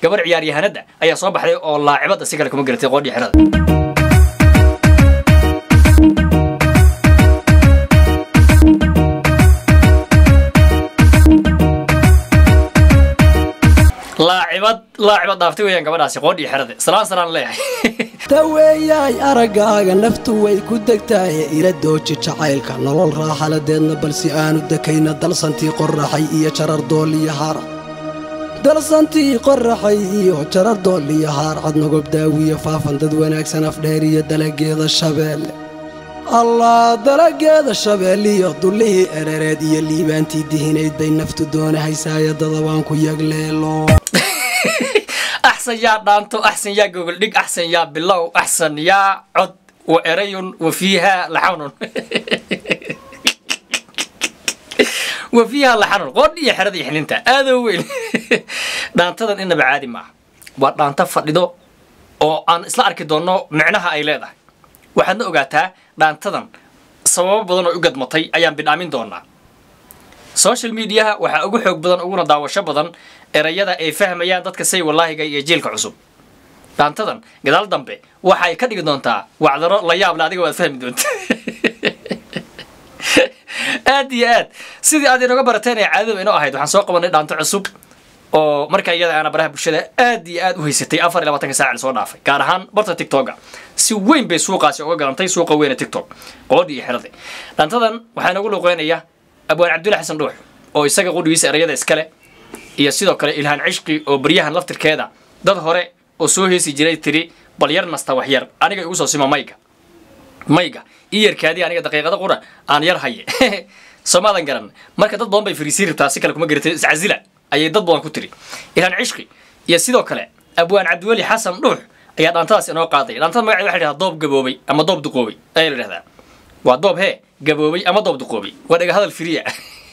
gabar ciyaaryahanada ayaa soo baxday oo laacibada si kale kuma garatay qoodhii xerada laacibad laacibad dhaaftay weeyaan gabadhaasi qoodhii xerada salaan salaan leeyahay daweeyaay araggaaga naftu way ku degtaaye ila dooji jacaylka nolol raaxaladeedna balse aanu dekayna dalsantii qorraxay iyo jarar dooliyo haarcad dalsantii qorraxay iyo jarar dooliyo haarcad nogob daawiyo faafan dad wanaagsan afdheer iyo dalageeda shabeelle allah dalageeda shabeelliyo dullihii erereed iyo liibaantii dihinayd bay naftu doonahaysaaya dadabaan ku yagleelo axsan yaa dhaanto axsan yaa gogoldhig axsan yaa bilow axsan yaa cod wa erayun wa fiiha laxanun wa fiiha laxanun qoodh iyo xerada iyo xininta aadoo weyn dhaantadan inaba caadi ma aha waa dhaanto fadhido oo aan isla arki doonno micnaha ay leedahay waxaadna ogaataa dhaantadan sababo badan oo u gadmatay ayaan bidhaamin doonaa social mediaha waxaa ugu xoog badan uguna daawasho badan erayada ay fahmayaan dadka say walaahiga iyo jiilka cusub dhaantadan gadaal dambe waxay ka dhigi doontaa wacdaro la yaable adiga waad fahmi doonta aad iyo aad sidii aad inooga barateen ee caadada inoo ahayd waxaan soo qabanay dhaanto cusub oo marka iyada aana baraha bulshada aad iyo aad u haysatay afar iyo labaatanka saac lasoo dhaafay gaar ahaan barta tiktoka si weyn bay suuqaasi uga galantay suuqa weyne tiktok qoodhi iyo xirada dhaantadan waxaa inoogu luuqeynaya abwaan cabdulla xasan dhuux oo isaga qudhigiisa erayada iskale iyo sidoo kale ilhaan cishqi oo baryahan laftirkeeda dad hore oo soo heesi jiray tiri bal yar nasta wax yar aniga igu soo sima mayga mayga ii yarkaadii aniga daqiiqada qura aan yar haye soomaadan garan marka dad badan bay fariisiin rabtaa si kale kuma garatay iscazila ayay dad badan ku tiri ilhaan cishqi iyo sidoo kale abwaan cabdiweli xasan dhuux ayaa dhaantadaas inoo qaaday dhaantada magaceeda waxa la yidhahdaa doob gaboobay ama doob duqoobay ayaa la yidhahdaa waa doob hee gaboobay ama doob duqoobay waa dhaga hadal firiya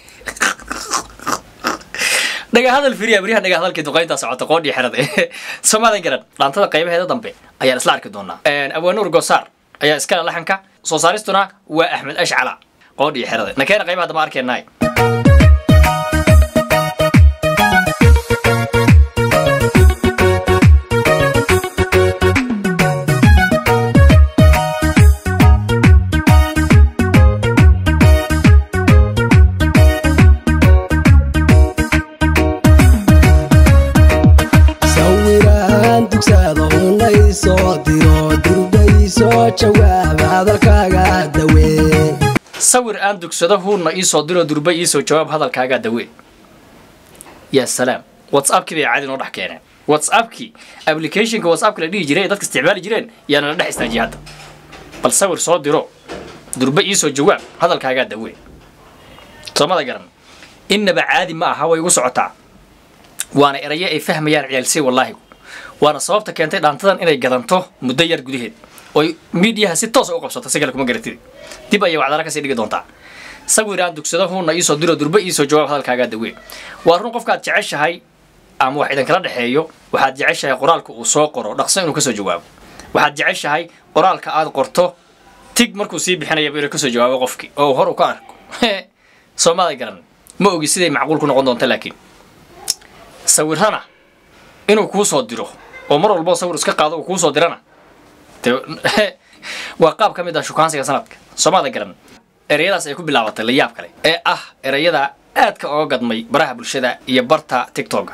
dhaga hadal firiya baryaha dhaga hadalkii duqayntaa socota qoodhii xerada soomaadan garan dhaantada qaybaheeda dambe ayaan isla arki doonaa abwaanuur gosaar ayaa iskale laxanka soo saaristuna waa axmed ashcala qoodhii xerada nakeena qaybaha damba arkeenaay sawiraan dugsaada unay soo diro durbay soo jawaab hadalkaaga dawee sawir aan dugsado huurna iisoo diro durba iisoo jawaab hadalkaagaa dawee yaa salaam whatsappkii bay caadi noo dhex keeneen whatsappkii applicationka whatsappka la dhihi jiray ee dadka isticmaali jireen yaa nala dhex istaajiyay hadda bal sawir soo diro durba iisoo jawaab hadalkaagaa dawee soomada garan innaba caadi ma aha way igu socotaa waana erayo ay fahmayaan ciyaalsay wallaahigu waana sababta keentay dhaantadan inay gadanto muddo yar gudaheed oy miidiyaha si toosa u qabsato si kale kuma garatid dib ayay wacdara kasii dhigi doontaa sawir aan dugsado huuna iisoo diro durba iisoo jawaab hadalkaagaa dawee waa run qofkaad jeceshahay ama wax idinkala dhexeeyo waxaad jeceshahay qoraalka uu soo qoro dhaqso inuu kasoo jawaabo waxaad jeceshahay qoraalka aad qorto tig markuu sii bixinayaba inuu kasoo jawaabo qofkii oo hor uu ka arko soomada garan ma ogi siday macquul ku noqon doonta laakiin sawirana inuu kuu soo diro oo mar walbo sawir iska qaado uu kuu soo dirana dee waa qaab ka mid ah shukaansiga sanadka soomada garan ereyadaas ay ku bilaabatay la yaab kale ee ah ereyada aadka oga gadmay baraha bulshada iyo barta tiktoka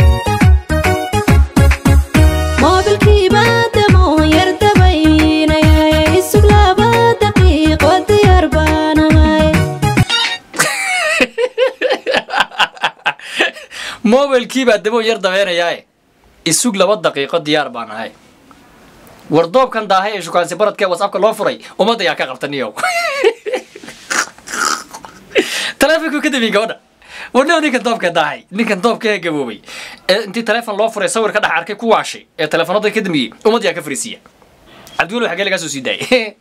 moobilkiiba damo yar dabaynayay isug laba daqiiqo diyaar baanahay mobilkiibaa dabo yar dabeenayaae isug laba daqiiqo diyaar baan ahay wardoobkan daahay ee shukaansi baradkee whatsappka loo furay ummadda ayaa ka qabtaniyow taleefonkuu ka damiyey gabadha wadhow ninkan doobka daahay ninkan doobka gaboobay ee intii taleefon loo furay sawir ka dhex arkay ku waashay ee taleefonada ka damiyey ummadda ayaa ka fariisiya cabdiweli xagee lagaa soo sii daayay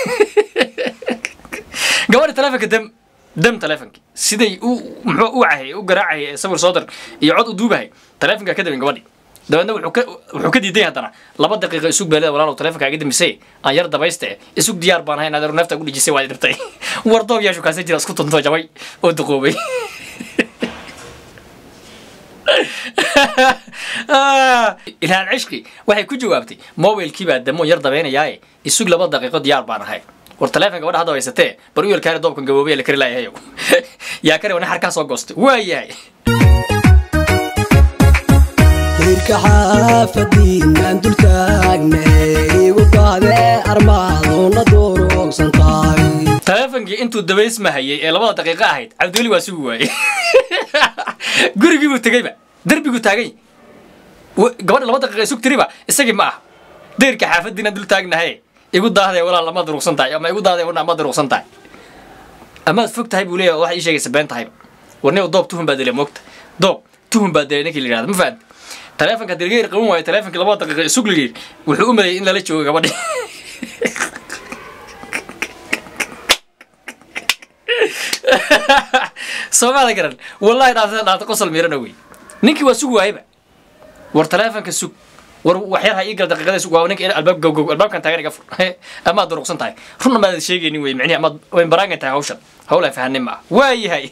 gabadha taleefonka dam dam taleefonkii siday u muxuu u cahayay u garaacayay ee sawir soo dir iyo cod u duubahay taleefonkaa ka damin gabadhi dabeedna wuxuu ka wuxuu ka diiday haddana laba daqiiqa isug beeleda walaalow taleefonkaa iga damisay aan yar dabayste isug diyaar baan ahay inaad neefta ugu dhijisay waad dhibtay wardoob yaa shukaasan jira isku tunto jabay oo duqoobay ilhaan cishqi waxay ku jawaabtay mobilkii baa damoon yar dabaynayaaye isug laba daqiiqo diyaar baan ahay war taleefon gabadha hadda haysatee bar u yelkaari doobkan gaboobaya la kari laayahayo yaa kare wana xarkaa soo goostay waa yahay dayrka xaafadiinaan dul taagnay igu daadee armaaduna duruugsan tahay taleefonkii intuu dabaysmahayay ee labada daqiiqo ahayd cabdiweli waa sugi waayey gurigii buu tegeyba derbiguu taagay Wa- gabadha laba daqiiqa isug tiriba isagii ma ah dayrka xaafadiinaan dul taagnahay igu daahday walaal lama duruqsan tahay ama igu daahday wana ma duruqsan tahay amaad fog tahay buu leeyahay waxay ii sheegaysa been tahayba warniga doob tuhun baa dilay moogta doob tuhun baa dilay ninkii la yidhahda ma fahamti taleefonka dirgeer qaban waayo taleefonkii labada daqiiqa isug la yidhi wuxuu u maleeyay in lala joogo gabadhi soomaada garan wallahi dhaafta dhaafta qosol miirana wey ninkii waa sugi waayeba war taleefonka sug war waxyar ha ii gal daqiiqada sug waa ninka albaab gowgow albaabkan taagan iga fur amaad duruqsan tahay runna maad sheegaynin wey micnihi amaad wayn baraangan tahay hawshan hawlaan fahanin ma ah waa yahay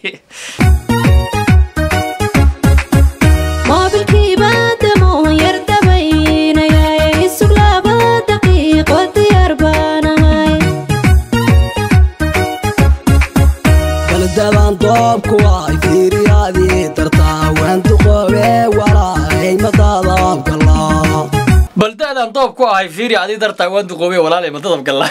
moobilkiiba damoon yar dabaynayay isug laba daqiiqo diyaar baan ahay baldaban doobku ay fiiriyaadii dartaa waan duqoobe walaay madaadaabgalaa bal da-daan doob ku ahay fiiri adii dartaa waan duqoobay walaalay madadab galla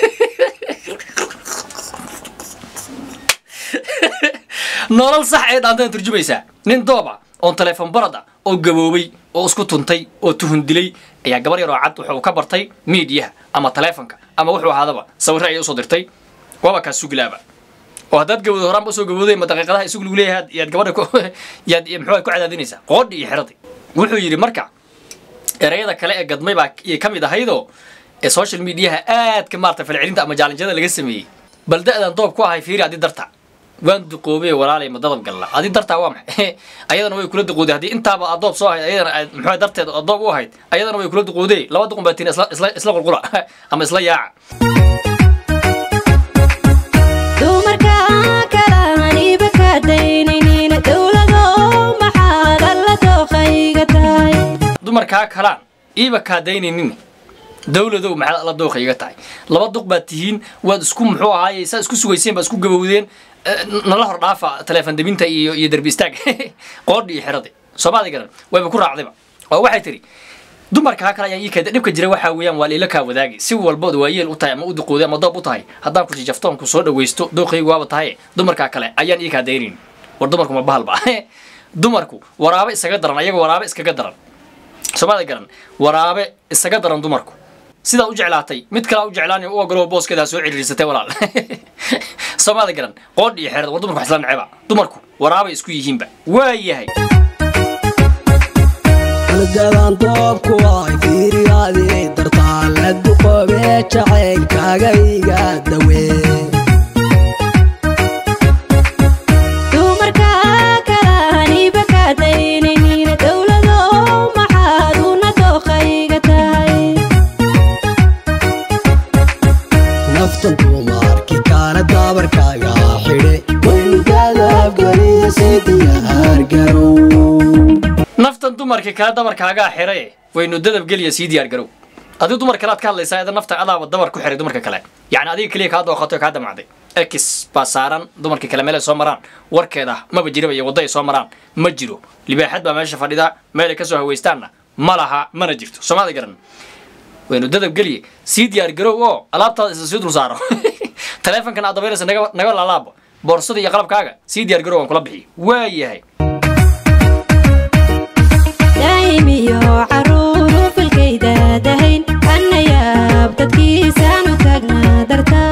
nolol sax ee dhaantadan turjumaysaa nin dooba oon taleefon barada oo gaboobay oo isku tuntay oo tuhun dilay ayaa gabar yar oo cad wuxuu ka bartay miidiyaha ama taleefonka ama wuxuu ahaadaba sawirre ayay usoo dirtay waaba kaa sugilaaba oo haddaad gabowdo horaanba usoo gabowday ma daqiiqadaha isugu lagu leeyahay yaad gabadha ku yaad muxuu ku cadaadinaysaa qoodhi iyo xeradii wuxuu yidhi marka erayada kale ee gadmay baa iyo ka mid ahaydoo ee social mediaha aadka maarata falcelinta ama jaalinjada laga sameeyey bal da-dan doob ku ahay fiiri adi darta waan duqoobay walaalay ma dadab galla adi dartaa waa maxay ayadana way kula duqooday haddii intaaba aad doob soo ahayd ayadana aad muxuu darteed aad doob u ahayd ayadana way kula duqooday laba duqun baa tiin isla isla isla qulqula ama isla yaaca dumarka kalaaniba ka daynaynin dowlado maxaad alla dooqayga tahay dumarkaa kalaan iiba kaadaynaynin dowladow maxaad alla dooqa iga tahay laba duq baad tihiin waad isku muxuu ahaaye saa isku sugayseen baad isku gabowdeen eh, nala hor dhaafa taleefon debinta iyo iyo derbi istaag qoodhi iyo xiradi soomaali garan wayba ku raacdayba oo waxay tidhi dumarkaa kale ayaan ii keeda dhibka jira waxaa weeyaan waa liila kaa wadaagi si walbood waa yeel u tahay ama u duqooday ama doob u tahay haddaan ku jijaftoon ku soo dhawaysto dooqaygu waaba tahay dumarkaa kale ayaan ii kaa daynayn war dumarku ma bahalba dumarku waraabe isaga daran ayaga waraabe iskaga daran soomaalida garan waraabe isaga daran dumarku sidaa u jeclaatay mid kalea u jeclaan u ogolo booskeeda soo ciriirsatay walaal soomaalida garan qoodh iyo xeerad war dumarku wax isla neceba dumarku waraabay isku yihiinba waa yahay baldaban doobku ay fiiriyaadii dartaa la duqoobe jacaylkaaga iga dawee dumarka kalaaniba ka daynaynin dowlado maxaad una dooqayga tahay naftan dumarki kaana daabarkaaga xidhe waynu daadaabgaliya si diyaargarow naftan dumarka kale dabarkaagaa xiray waynu dadab geliya sii diyaar garow adigu dumar kale aad ka hadlaysaa ida nafta adaaba dabar ku xiray dumarka kale yacni adiga keliya kaa dooqato kaa damacday x baa saaran dumarkii kale meelay soo maraan warkeeda maba jiraba iyo waddo ay soo maraan ma jiro libaaxad baa meesha fadhida meelay kasoo hawaystaanna ma laha mana jirto soomaalida garan waynu dadab geliye sii diyaar garow oo alaabtaada isa sii dul saaro taleefonkan aad dabaynaysa naga naga laalaabo boorsada iyo qalabkaaga sii diyaar garow aan kula bixiyo waa yahay daa'imiyo caruuru filkayda dahayn annayaab dadkiisaanu taagnaa dartaa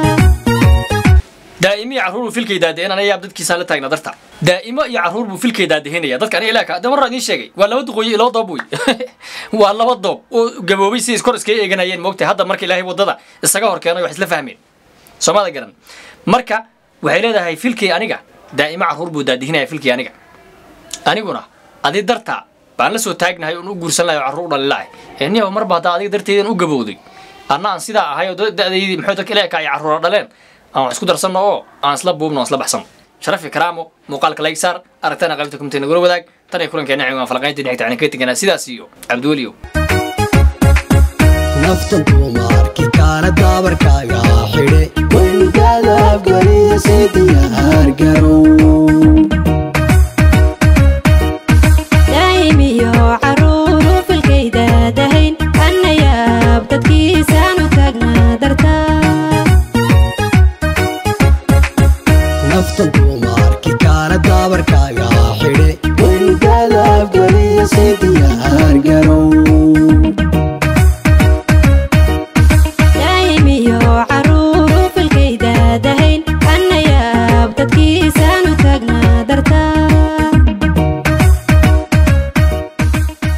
daa'imo iyo carruur buu filkay daadeen anayaab dadkiisaan la taagna darta daa'imo iyo carruur buu filkay daadahinaya dadka aniga ilaaka de marraa idiin sheegay waa laba duqooyo iyo laba doob wey waa laba doob oo gaboobay si iskor iskaga eeganayeen moogtay hadda marka ilaahay waddada isaga hor keenay wax isla fahmeen soomada garan marka waxay leedahay filkay aniga daa'imo carruur buu daadihinaya filkay aniga aniguna adi darta baan la soo taagnahay oon u guursan lahay oo carruur u dhalin lahay ee niyow marba haddaa adiga darteedan u gabowday anna aan sidaa ahay oo da- da'daydii muxuu dadka ilaaka ay carruura dhaleen aan wax isku darsanno oo aan isla buubno aan isla baxsano sharafi karaamo muuqaalka like saar aragtana qaybta kumtay nagula wadaag tan iyo kulankeena ciwaan falaqaynta dhexta aan ka teganaa sidaas iyo cabdiweliyow naftan dumarkii kaana daabarkaaga xidhe waynugaada afgariya sii diyaargarow daa'imiyo caruuru filkayda dahayn annayaab dadkiisaanu taagnaa dartaa naftan dumarkii kaana daabarka